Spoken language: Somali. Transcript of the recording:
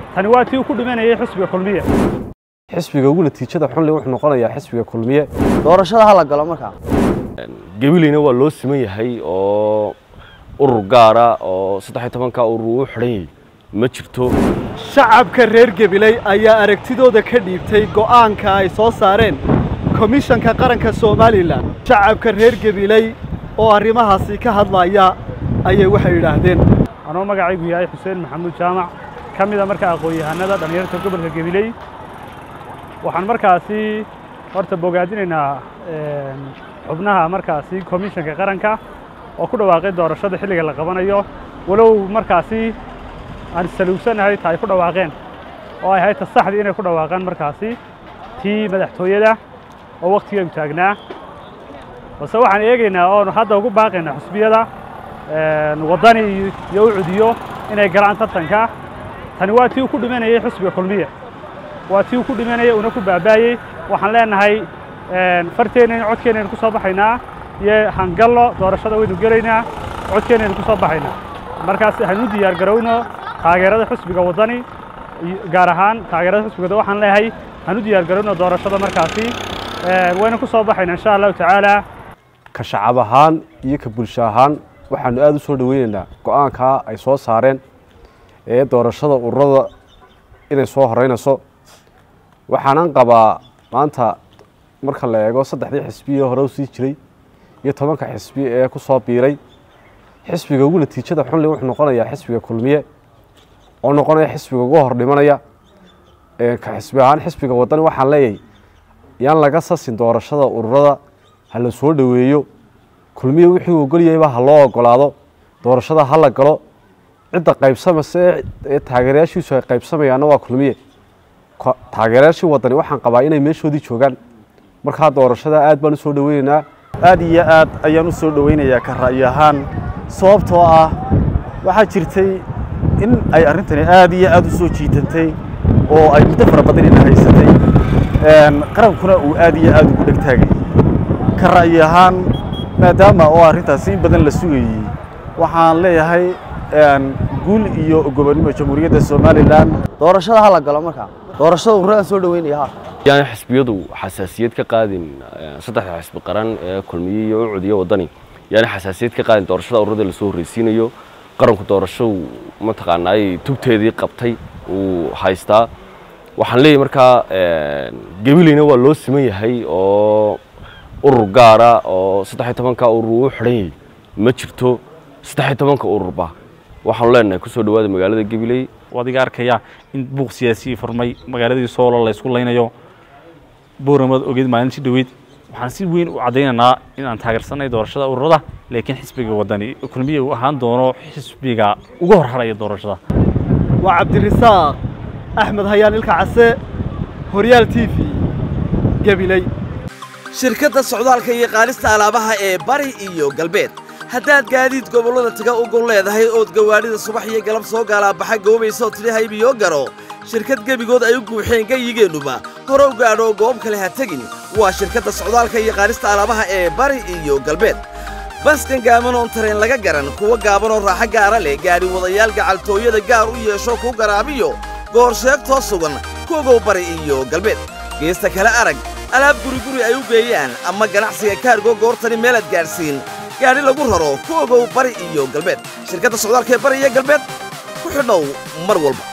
tani waa tii uu ku dhimanayay xisbiga kulmiye xisbiga ugu natiijada xunle wuxuu noqonayaa xisbiga kulmiye doorashada ha la galo markaa gabileyna waa loo siman yahay oo urur gaara oo saddex iyo tobanka urur uu xidhan yahay ma jirto shacabka reer gebiley ayaa aragtidooda ka dhiibtay go'aanka ay soo saareen komishanka qaranka somalilan shacabka reer gebiley oo arrimahaasi ka hadlaya ayay waxay yidhaahdeen anoo magacaygu yahay xuseen maxamuud jaamac ka mida markaa aqoon-yahanada dhallinyarta gobolka gabiley waxaan markaasi horta bogaadinaynaa xubnaha markaasi komishanka qaranka oo ku dhawaaqay doorashada xilliga la qabanayo walow markaasi aan saluugsanahay ta ay ku dhawaaqeen oo ay ahayd ta saxdii inay ku dhawaaqaan markaasi tii madaxtooyada oo wakhtigeenu taagnaa balse waxaan eegaynaa oonu hadda ugu baaqaynaa xusbiyada waddani iyo u cudiyo inay galaan tartanka tani waa tii uu ku dhimanayay xisbiga kulmiye waa tii uu ku dhimanayay una ku baabaayey waxaan leenahay farteenaynu codkeenaynu ku soo baxaynaa iyo hangallo doorashada waynu gelaynaa codkeenaynu ku soo baxaynaa markaas hanu diyaar garowno taageerada xisbiga waddani gaar ahaan taageerada xisbiga waxaan leeyahay hanu diyaar garowno doorashada markaasi waynu ku soo baxaynaa insha allahu tacaala ka shacab ahaan iyo ka bulsho ahaan waxaanu aada u soo dhoweynaynaa go-aankaa ay soo saareen ee doorashada ururada inay soo horeynayso waxaanan qabaa maanta marka la eego saddexdii xisbiye hore u sii jiray iyo tobanka xisbi ee ku soo biiray xisbiga ugu natiijada xunle wuxuu noqonayaa xisbiga kulmiye oo noqonaya xisbiga ugu hor dhimanaya ka xisbi ahaan xisbiga waddani waxaan leeyahay yaan laga sasin doorashada ururada ha la soo dhoweeyo kulmiye wixii uu ogolyahayba ha loo ogolaado doorashada ha la galo cidda qaybsamase ee taageerayaashiisu ay qaybsamayaanna waa kulmiye taageerayaashii waddani waxaan qabaa inay meeshoodii joogaan markaa doorashada aad baan u soo dhoweynaynaa aad iyo aad ayaan u soo dhoweynayaa ka ra'yi ahaan sababtoo ah waxaa jirtay in ay arrintani aad iyo aad u soo jiitantay oo ay muddo fara badan ina haysatay qarankuna uu aad iyo aad ugu dhegtaagay ka ra'yi ahaan maadaama oo arrintaasi in badan la sugayey waxaan leeyahay guul iyo gobonnimo jamhuuriyadda somalilan doorashada ha la galo markaa doorashada ururaan soo dhoweynaya ha yaan xisbiyadu xasaasiyad ka qaadin saddexda xisbi qaran ee kulmiye iyo u cudiyo waddani yaani xasaasiyad ka qaadin doorashada ururada lasoo horreysiinayo qaranku doorashadu mataqaanaay tubteedii qabtay uu haystaa waxaan leeyahay markaa gabileyna waa loo siman yahay oo urur gaara oo saddex iyo tobanka urur uu xidhan yahay ma jirto saddex iyo tobanka ururba waxaanu leenahay kusoo dhawaada magaalada gabiley adiga arkaya in buuq siyaasiyi furmay magaaladii soolo la ysku laynayo booramad ogeed maalintii dhoweyd waxaan si weyn u caddaynaynaa in aan taageersanay doorashada ururada laakiin xisbiga waddani kulmiya uu ahaan doono xisbiga uga horharaya doorashada waa cabdirasaaq axmed hayaan ilka case horyaal t v gabiley shirkadda socdaalka iyo qaadista alaabaha ee bari iyo galbeed haddaad gaadiid gobollada taga u gol leedahay ood gawaadhida subax iyo galab soo gaalaabaxa goobaysaoo tidhi haybiyo garo shirkad gebigood ay u guuxeen gayigeennuba hore u gaadho goob kale ha tegin waa shirkadda socdaalka iyo qaadista alaabaha ee bari iyo galbeed baskan gaaban oon tareen laga garan kuwa gaabanoo raaxo gaara leh gaadhi wadayaal gacaltooyada gaar u yeesho ku garaabiyo goor sheegtoo sugan kuogow bari iyo galbeed geesta kale arag alaab guriguri ay u geeyaan ama ganacsiga kaargo goortani meelaad gaadhsiin gaadhi lagu raro ku ogow bari iyo galbeed shirkadda socdaalka ee bari iyo galbeed ku xidhow mar walba